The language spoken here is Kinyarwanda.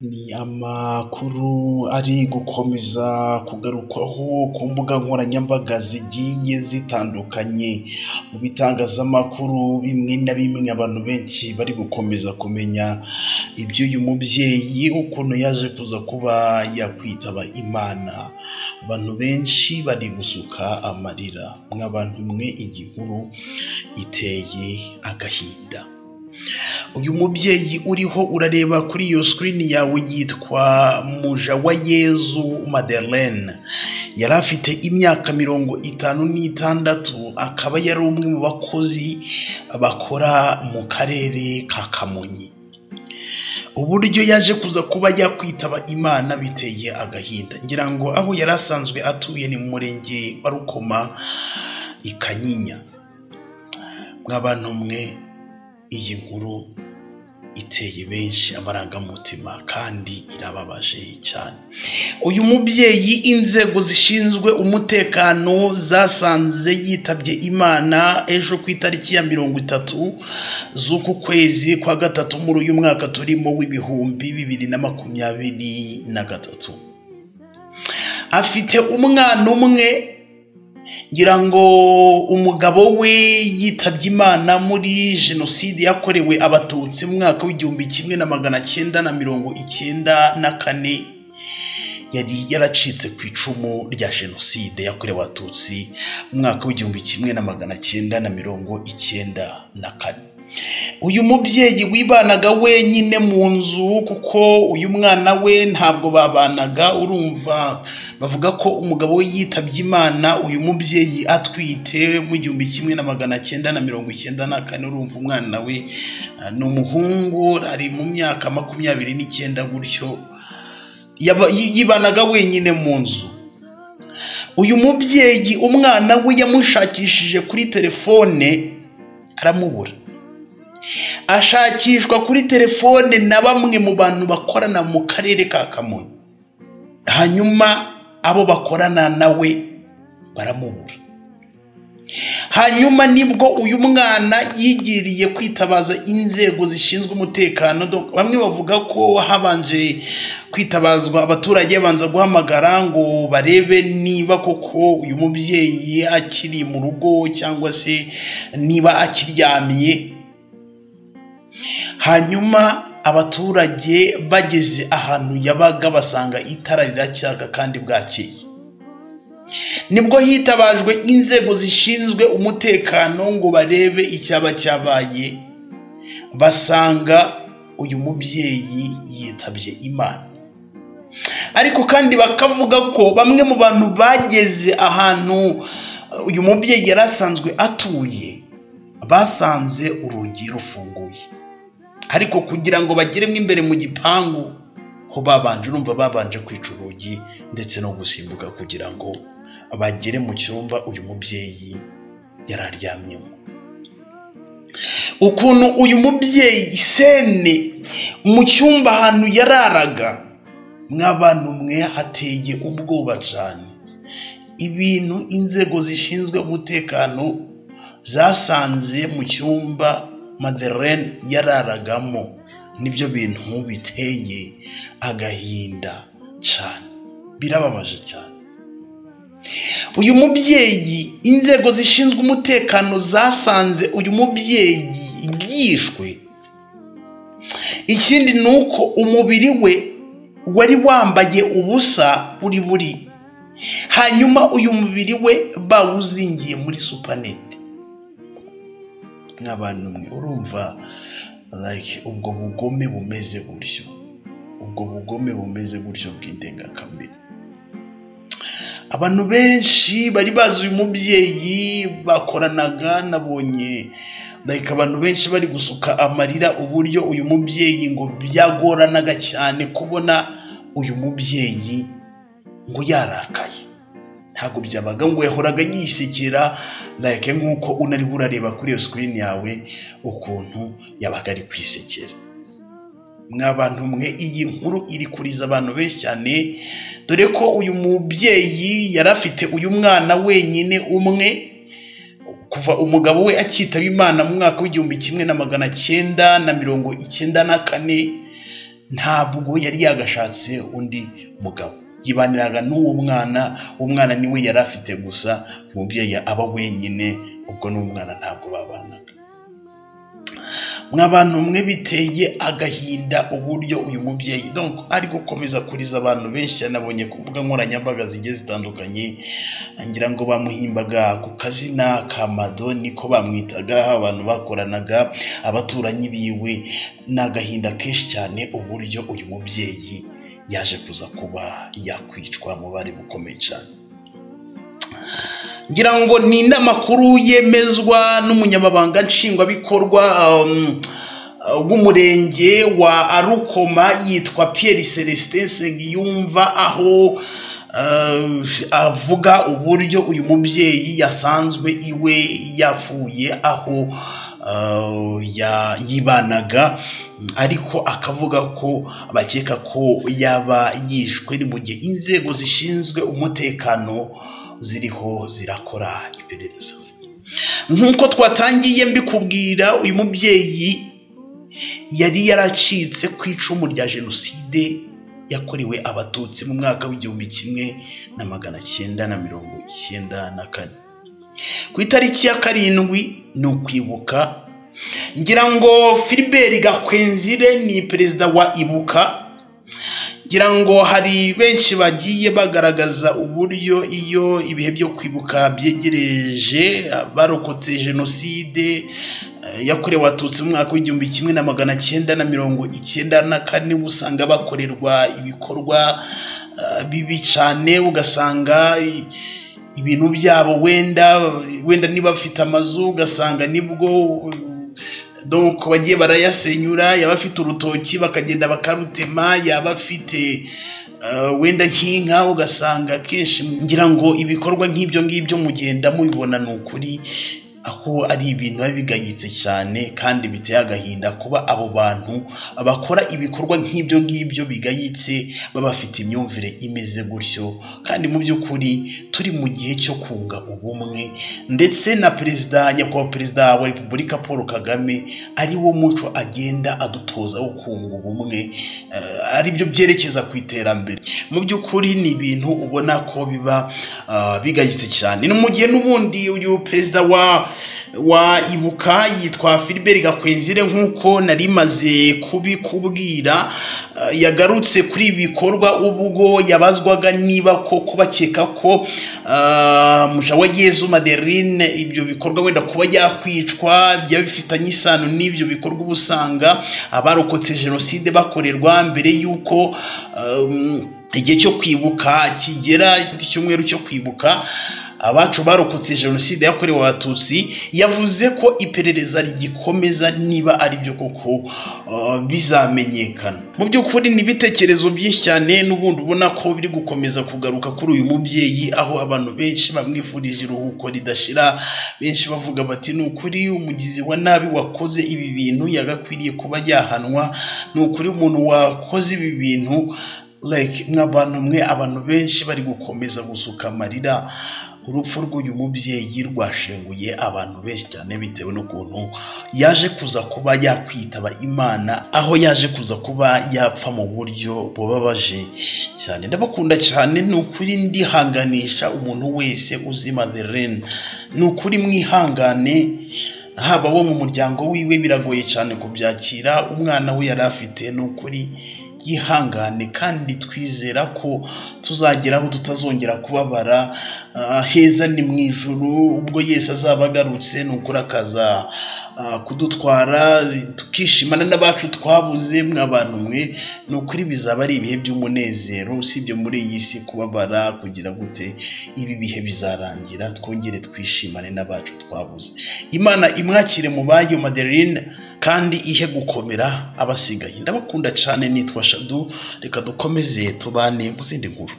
Ni amakuru ari gukomeza kugarukwaho ku mbuga nkoranyambaga zigiye zitandukanye, mu bitangazamakuru bimwe na bimwe abantu benshi bari gukomeza kumenya iby'uyu mubyeyi ukuntu yaje kuza kuba yakwitaba Imana, abantu benshi bari gusuka amarira, mwa bantu mwe iyi nkuru iteye agahinda, uyu mubyeyi uriho urareba kuri iyo sikirini yawe yitwa Mujawayezu Madeleine, yari afite imyaka mirongo itanu n'itandatu, akaba yari umwe mu bakozi bakora mu karere ka Kamonyi, uburyo yaje kuza kuba yakwitaba Imana biteye agahinda, ngira ngo aho yari asanzwe atuye ni mu murenge wa Rukoma i Kanyinya, mwa bantu mwe iyi nkuru iteye benshi amarangamutima kandi irababaje cyane, uyu mubyeyi inzego zishinzwe umutekano zasanze yitabye Imana ejo ku itariki ya mirongo itatu z'uku kwezi kwa gatatu muri uyu mwaka turimo w'ibihumbi bibiri na makumyabiri na gatatu, afite umwana umwe ngira ngo umugabo we yitabye imana muri jenoside yakorewe abatutsi mu mwaka w'igihumbi kimwe na magana cyenda na mirongo icyenda na kane yari yaracitse ku icumu rya jenoside yakorewe abatutsi mu mwaka w'igihumbi kimwe na magana cyenda na mirongo icyenda na kane uyu mubyeyi wibanaga wenyine mu nzu kuko uyu mwana we ntabwo babanaga urumva bavuga ko umugabo we yitabye imana uyu mubyeyi atwite mu gihumbi kimwe na magana cyenda na mirongo icyenda na kane urumva umwana we ni umuhungu ari mu myaka makumyabiri n'icyenda gutyo yibanaga wenyine mu nzu uyu mubyeyi umwana we yamushakishije kuri telefone aramubura ashakishwa kuri telefone na bamwe mu bantu bakorana mu karere ka kamonyi hanyuma abo bakorana nawe baramubura hanyuma nibwo uyu mwana yigiriye kwitabaza inzego zishinzwe umutekano bamwe bavuga ko habanje kwitabazwa abaturage babanza guhamagara ngo barebe niba koko uyu mubyeyi akiri mu rugo cyangwa se niba akiryamye hanyuma abaturage bageze ahantu yabaga basanga itara riracyaka kandi bwakeye nibwo hitabajwe inzego zishinzwe umutekano ngo barebe icyaba cyabaye basanga uyu mubyeyi yitabye imana ariko kandi bakavuga ko bamwe mu bantu bageze ahantu uyu mubyeyi yari asanzwe atuye basanze urugi rufunguye ariko kugira ngo bageremo imbere mu gipangu ho babanje urumva babanje kwica urugi ndetse no gusimbuka kugira ngo bagere mu cyumba uyu mubyeyi yari aryamyemo ukuntu uyu mubyeyi sene mu cyumba ahantu yararaga mw'abantu mwe hateye ubwoba cyane ibintu inzego zishinzwe umutekano zasanze mu cyumba Madeleine yararagamo nibyo bintu biteye agahinda cyane birababaje cyane uyu mubyeyi inzego zishinzwe umutekano zasanze uyu mubyeyi yishwe ikindi ni uko umubiri we wari wambaye ubusa buri buri hanyuma uyu mubiri we bawuzingiye muri supanete nk'abantu mwe urumva like ubwo bugome bumeze gutyo ubwo bugome bumeze gutyo bw'indengakamere abantu benshi bari bazi uyu mubyeyi bakoranaga nabonye like abantu benshi bari gusuka amarira uburyo uyu mubyeyi ngo byagoranaga cyane kubona uyu mubyeyi ngo yarakaye ntabwo byabaga ngo yahoraga yisekera like nk'uko unari burareba kuri iyo sikirini yawe ukuntu yabaga ari kwisekera mw'abantu mwe iyi nkuru iri kuriza abantu benshi cyane dore ko uyu mubyeyi yari afite uyu mwana wenyine umwe kuva umugabo we akitaba imana mu mwaka w'igihumbi kimwe na magana cyenda na mirongo icyenda na kane ntabwo yari yagashatse undi mugabo yibaniraga n'uwo mwana umwana niwe yari afite gusa umubyeyi aba wenyine ubwo n'umwana ntabwo babanaga mw'abantu mwe biteye agahinda uburyo uyu mubyeyi donc ari gukomeza kuriza abantu benshi yanabonye ku mbuga nkoranyambaga zigiye zitandukanye ngira ngo bamuhimbaga ku kazina ka mado niko bamwitaga abantu bakoranaga abaturanyi biwe ni agahinda kenshi cyane uburyo uyu mubyeyi yaje kuza kuba yakwicwa mu bari bukomeye cyane ngira ngo ni inama yemezwa n'umunyamabanga nshingwabikorwa w'umurenge wa arukoma yitwa Pierre celestin nsengiyumva aho avuga uburyo uyu mubyeyi yasanzwe iwe yapfuye aho yibanaga ariko akavuga ko bakeka ko yaba yishwe ni mu gihe inzego zishinzwe umutekano ziriho zirakora iperereza nk'uko twatangiye mbikubwira uyu mubyeyi yari yaracitse ku icumu rya jenoside yakorewe abatutsi mu mwaka w'igihumbi kimwe na magana cyenda na mirongo icyenda na kane ku itariki ya karindwi ni ukwibuka ngira ngo filiberi gakwenzire ni perezida wa ibuka ngira ngo hari benshi bagiye bagaragaza uburyo iyo ibihe byo kwibuka byegereje barokotse jenoside yakorewe abatutsi mu mwaka w'igihumbi kimwe na magana cyenda na mirongo icyenda na kane usanga bakorerwa ibikorwa bibi cyane ugasanga ibintu byabo wenda wenda niba bafite amazu ugasanga nibwo donc bagiye barayasenyura yaba afite urutoki bakagenda bakarutema yaba afite wenda nk'inka ugasanga akenshi ngira ngo ibikorwa nk'ibyo ngibyo mugenda mubibona ni ukuri aho ari ibintu biba bigayitse cyane kandi biteye agahinda kuba abo bantu bakora ibikorwa nk'ibyo ngibyo bigayitse baba bafite imyumvire imeze gutyo kandi mu by'ukuri turi mu gihe cyo kunga ubumwe ndetse na perezida nyakubahwa perezida wa repubulika paul kagame ari wo muco agenda adutoza wo kunga ubumwe ari byo byerekeza ku iterambere mu by'ukuri ni ibintu ubona ko biba bigayitse cyane ni mu gihe n'ubundi uyu perezida wa wa ibuka yitwa filiberi gakwenzire nk'uko nari maze kubikubwira yagarutse kuri ibi bikorwa ubwo yabazwaga niba ko kubakeka ko mushawagezu maderine ibyo bikorwa wenda kuba yakwicwa byaba bifitanye isano n'ibyo bikorwa uba usanga abarokotse jenoside bakorerwa mbere y'uko igihe cyo kwibuka kigera icyumweru cyo kwibuka abacu barokotse jenoside yakorewe abatutsi yavuze ko iperereza rigikomeza niba ari byo koko bizamenyekana mu by'ukuri ni ibitekerezo byinshi cyane n'ubundi ubona ko biri gukomeza kugaruka kuri uyu mubyeyi aho abantu benshi bamwifurije iruhuko ridashira benshi bavuga bati ni ukuri umugizi wa nabi wakoze ibi bintu yagakwiriye kuba yahanwa ni ukuri umuntu wakoze ibi bintu nk'abantu mwe abantu benshi bari gukomeza gusuka amarira urupfu rw'uyu mubyeyi rwashenguye abantu benshi cyane bitewe n'ukuntu yaje kuza kuba yakwitaba imana aho yaje kuza kuba yapfa mu buryo bubabaje cyane ndabakunda cyane ni ukuri ndihanganisha umuntu wese uzima the rain ni ukuri mwihangane haba wo mu muryango wiwe biragoye cyane kubyakira umwana we yari afite ni ukuri yihangane kandi twizera ko tuzageraho tutazongera kubabara heza ni mu ijoro ubwo yese azaba agarutse ni ukuri akaza kudutwara tukishimana n'abacu twabuze mw'abantu mwe ni ukuri bizaba ari ibihe by'umunezero usibye muri iyi si kubabara kugira gute ibi bihe bizarangira twongere twishimane n'abacu twabuze imana imwakire mu bayo madeline kandi ihe gukomera abasigaye ndabakunda cyane nitwa shadu reka dukomeze tubane mu zindi nkuru